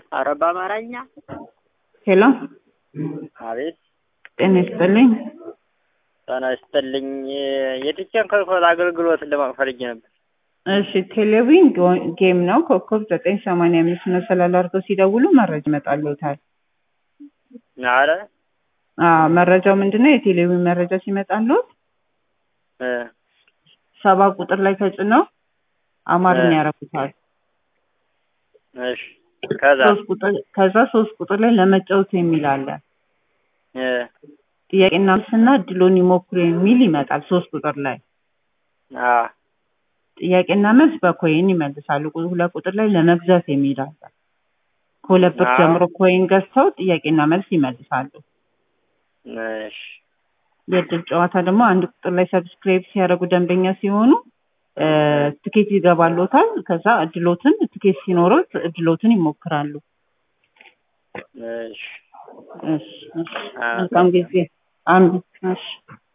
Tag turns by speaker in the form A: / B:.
A: ኧረ በአማርኛ
B: ሄሎ
A: አቤት
B: ጤና ይስጥልኝ።
A: ጤና ይስጥልኝ። የቲቸን ኮልኮል አገልግሎትን ለማወቅ ፈልጌ ነበር።
B: እሺ ቴሌቪዥን ጌም ነው። ኮከብ ዘጠኝ ሰማንያ አምስት መሰላል አድርገው ሲደውሉ መረጃ ይመጣልዎታል።
A: አረ
B: አዎ መረጃው ምንድን ነው? የቴሌቪዥን መረጃ ሲመጣልዎት
A: እ
B: ሰባ ቁጥር ላይ ተጭነው አማርኛ
A: እ
B: ያረጉታል።
A: እሺ ከዛ
B: ሶስት ቁጥር ከዛ ሶስት ቁጥር ላይ ለመጫወት የሚል አለ።
A: እ
B: ጥያቄና መልስና እድሎን ይሞክሩ የሚል ይመጣል። ሶስት ቁጥር ላይ
A: አ
B: ጥያቄና መልስ በኮይን ይመልሳሉ። ቁ- ሁለት ቁጥር ላይ ለመግዛት የሚል አለ። ከሁለት ብር
A: አዎ
B: ጀምሮ ኮይን ገዝተው ጥያቄና መልስ ይመልሳሉ።
A: እሺ
B: የእድል ጨዋታ ደግሞ አንድ ቁጥር ላይ ሰብስክራይብ ሲያደርጉ ደንበኛ ሲሆኑ እ ትኬት ይገባሎታል። ከዛ እድሎትን ትኬት ሲኖሩት እድሎትን ይሞክራሉ።
A: እሺ
B: እሺ እሺ
A: አ
B: መልካም ጊዜ። አንዱ እሺ